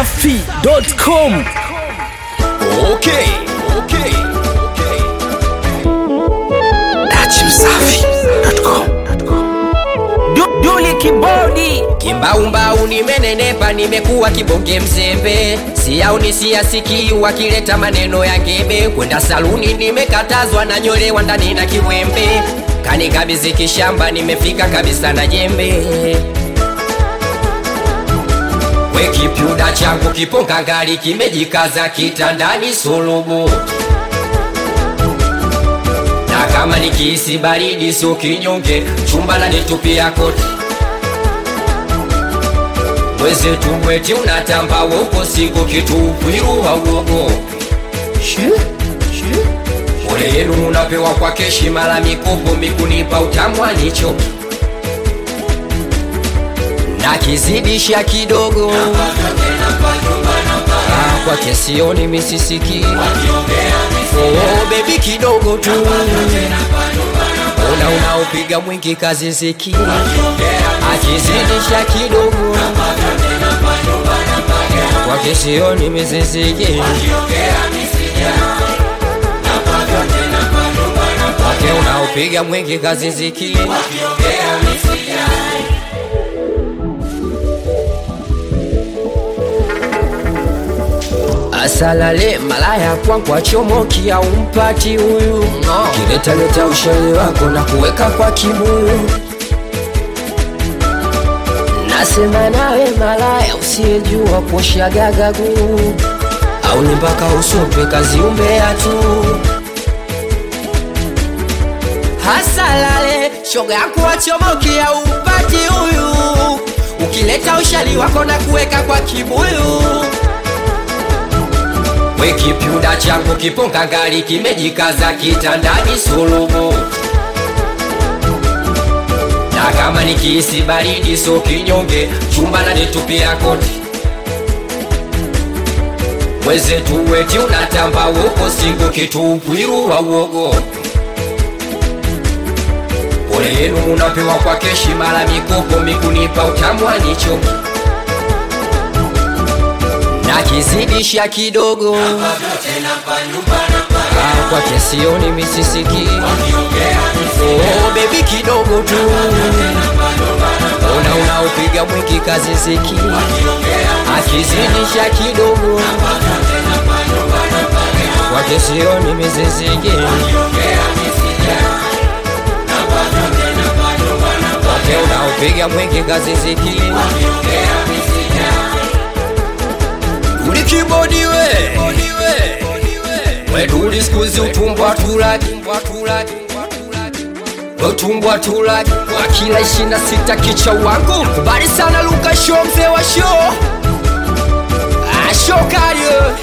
dachimsafi.com Okay, okay, okay. dachimsafi.com Du- Duli kibodi Kimbaumbau nimenenepa, nimekuwa kibonge mzembe, siyaoni siyasikii wakileta maneno ya ngebe. Kwenda saluni nimekatazwa, na nyolewa ndani na kiwembe, kanikabidhi kishamba, nimefika kabisa na jembe. We kipyuda changu kiponga ngali kimejikaza kitandani sulubu, na kama nikihisi baridi sio kinyonge, chumba la nitupia koti mwezetu mweti unatamba woko siku kitupwiruwa uogo ole yenu unapewa kwa keshi mala mikopo mikunipa utamwanicho na kizidisha kidogo Ah, kwa kesioni misisiki oh, bebi kidogo tu una unaopiga mwingi kazi ziki akizidisha kidogo kwa kesioni misisiki wake unaopiga mwingi kazi ziki asalale malaya kwankwa chomoki au mpati huyu no. kiletaleta ushauri wako na kuweka kwa kibuyu nasema nawe malaya usiyejua kuoshagagagu au ni mpaka usope kazi umbea tu hasalale shoga yako wachomoki au mpati huyu ukileta ushali wako na kuweka kwa kibuyu we kipyuda changu kiponga ngali kimejikaza kitandani sulubu na kama nikihisi baridi so kinyonge chumba na nitupia koti mwezetu weti unatamba woko siku kitupwiruwa uogo pole yenu munapewa kwa keshi mala mikopo mikunipa utamwanicho na kizidisha kidogo Ah, kwa kesioni misisiki oh, bebi kidogo tu una unaopiga mwingi kazi ziki akizidisha kidogo kwa kesioni misisiki wake unaopiga mwingi kazi ziki ulikibodi we weduli skuzi utumbwa tulaki utumbwa tulaki wa kila ishina sita kicha wangu kubali sana luka sho mzee wa sho ashokario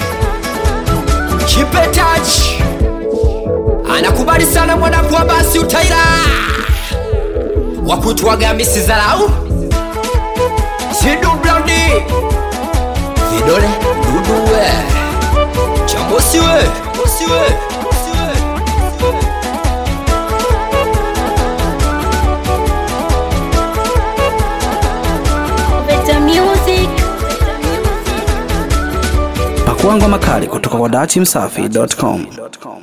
kipetaji anakubali sana mwanakwa basi utaira wakutwaga misi zarau zidu blandi vidole duduwe chambosiwe osiwe Better music. pakuangwa makali kutoka kwa dachimsafi.com